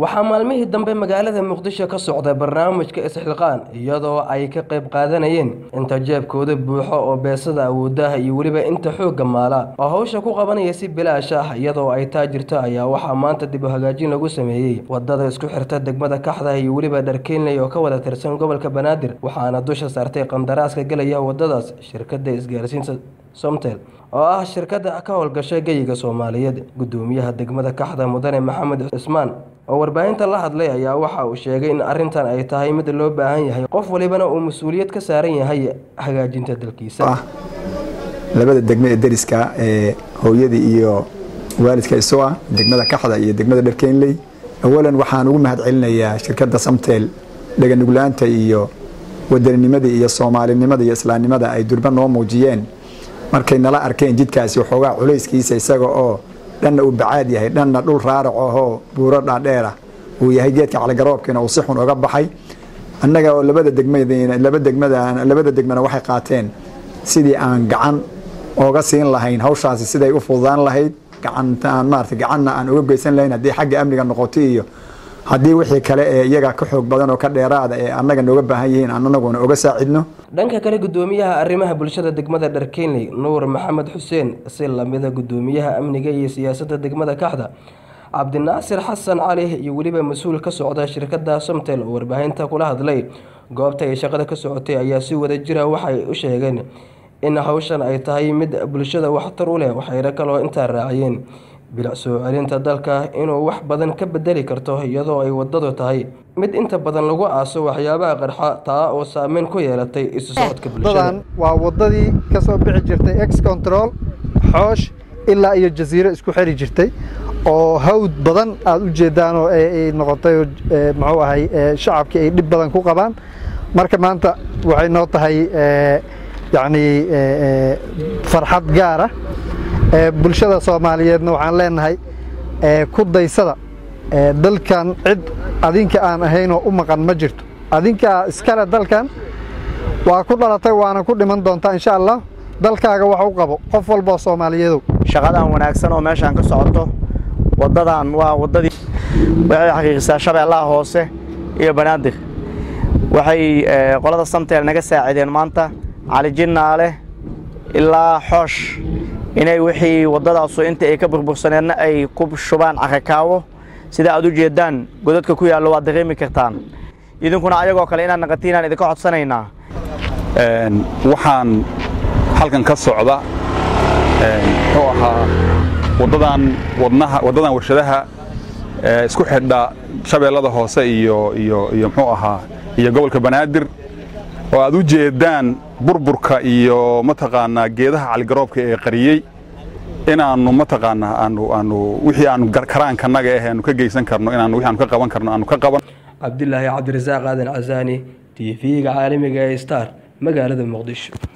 waxaa maalmihii dambe magaalada muqdisho ka socday barnaamijka isxilqaan iyadoo ay ka qayb qaadanayeen inta jeebkooda buuxo oo beesada awoodaha iyo weliba inta xoogga maala oo hawsha ku qabanaya si bilaash ah iyadoo ay taa jirto ayaa waxaa maanta dib u hagaajin lagu sameeyey wadada isku xirta degmada kaxda iyo weliba dharkeynley oo ka wada tirsan gobolka banaadir waxaana dusha saartay qandaraaska gelaya wadadaas shirkada isgaarsiinta somtel oo ah shirkada ka howlgashay geyiga soomaaliyeed gudoomiyaha degmada kaxda mudane maxamed cismaan oo warbaahinta la hadlay ayaa waxa uu sheegay in arrintan ay tahay mid loo baahan yahay qof walibana uu mas-uuliyad ka saaran yahay hagaajinta dalkiisa labada degme ee deriska ee hooyadii iyo waalidka isu ah degmada kaxda iyo degmada dharkeynley awalan waxaan ugu mahad celinayaa shirkadda samtel dheganuglaanta iyo wadaninimada iyo soomaalinimada iyo islaamnimada ay durba noo muujiyeen markay nala arkeen jidkaasi waxoogaa culayskiisa isaga oo dhanna uu bacaad yahay dhanna dhul raarac ahoo buuro dhaadheerah uu yahay geedka caligaroobkiina uu si xun oga baxay annaga oo labada degmalaba degmada labada degmana waxay qaateen sidii aan gacan ooga siin lahayn hawshaasi siday u fududaan lahayd gacantaan maarata gacanna aan uga geysan lahayn haddii xagga amniga noqoto iyo haddii wixii kale ee iyaga ka xoog badan oo ka dheeraada ee annaga nooga baahan yihiin aan anaguna oga saacidno dhanka kale gudoomiyaha arrimaha bulshada degmada dharkeynley nuur maxamed xuseen si lamida gudoomiyaha amniga iyo siyaasadda degmada kaxda cabdinaasir xasan cali iyo weliba mas-uul ka socda shirkada somtel oo warbaahinta kula hadlay goobta ay shaqada ka socotay ayaa si wada jira waxay u sheegeen in hawshan ay tahay mid bulshada waxtar u leh waxayna kaloo intaa raaciyeen bilic soo celinta dalka inuu wax badan ka bedeli karto iyadoo ay wadadu tahay mid inta badan lagu aaso waxyaabaha qarxa taa oo saameyn ku yeelatay isu socodka bulshada waa wadadii kasoo bixi jirtay ex control xoosh ilaa iyo jasiiro isku xiri jirtay oo hawd badan aada u jeedaan oo ay noqotay muxuu ahay shacabkii ay dhib badan ku qabaan marka maanta waxay noo tahay yacni farxad gaara bulshada soomaaliyeedna waxaan leenahay ku daysada dalkan cid adinka aan ahaynoo u maqan ma jirto adinkaa iskale dalkan waa ku dhalatay waana ku dhiman doontaa insha allah dalkaaga wax u qabo qof walboo soomaaliyeedow shaqadan wanaagsan oo meeshaan ka socoto waddadan waa waddadii waxay xaqiiqisaa shabeellaha hoose iyo banaadir waxay qolada samtel naga saacideen maanta calijinnaale ilaa xoosh inay wixii waddadaasu inta ay ka burbursaneedna ay ku shubaan carakaawo sida aad u jeeddaan godadka ku yaallo waad dareemi kartaan idinkuna ayagoo kale inaan naqatiinaan idinka codsanaynaa waxaan halkan ka socda muxuu ahaa waddadan wadnaha waddadan warshadaha isku xidha shabeellada hoose iyo iyo iyo muxuu ahaa iyo gobolka banaadir oo aad u jeeddaan burburka iyo mataqaanaa geedaha caligaroobka ee qariyey inaannu mataqaanaa aanu aanu wixii aanu karaankanaga ah aanu ka geysan karno inaanu wixii aanu ka qaban karno aanu ka qaban cabdilaahi cabdirasaaq aadan casaani t v-ga caalamiga ee star magaalada muqdisho